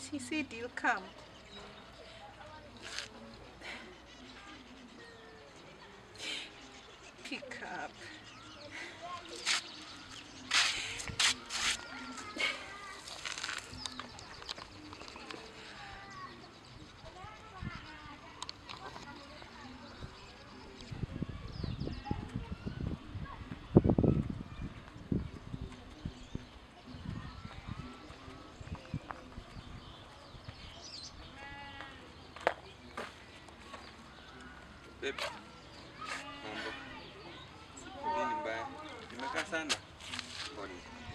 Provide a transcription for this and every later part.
He said he'll come. Pick up. Babe. Mambo. Nini mbaya? Nimekaa sana. Pole.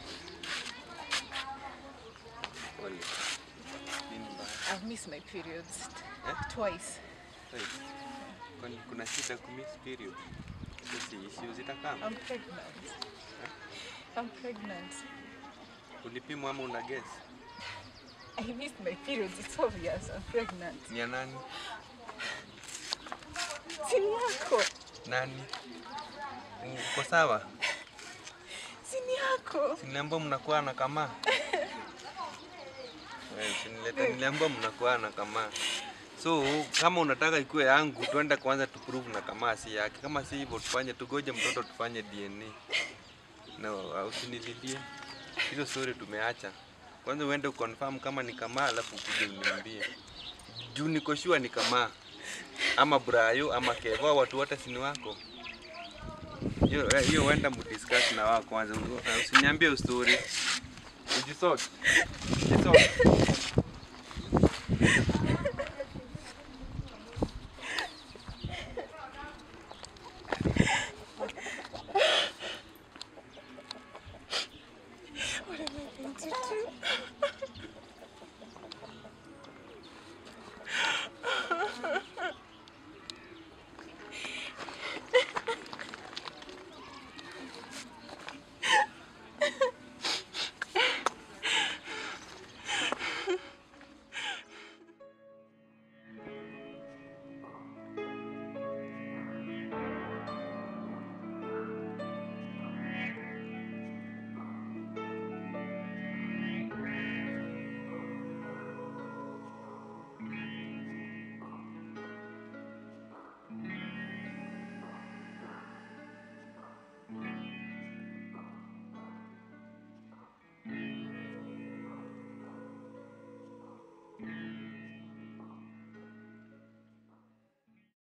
Pole. Nini mbaya? I've missed my periods Eh? twice. Hey. Kwani kuna shida kumiss period? Sisi issue zitakaa. I'm pregnant. I'm pregnant. Ulipimwa ama una guess? I missed my periods. It's obvious. I'm pregnant. Ni ya nani? Sini yako. Nani? Uko sawa? Sini yako. Siniambia mnakuwa na kamaa. Wewe usinilete niliambia mnakuwa na kamaa. So kama unataka ikuwe yangu, twende kwanza tu prove na kamaa si yake. Kama si hivyo, tufanye tugoje mtoto tufanye DNA. No, usinililie. Hizo story tumeacha. Kwanza uende uconfirm kama ni kamaa, alafu ukuje uniambie. Juu niko sure ni kamaa ama Brayo ama Kevo, watu wote si ni wako. Hiyo eh, hiyo uenda mdiscuss na wao kwanza. Usiniambie story. Ujisort. Ujisort.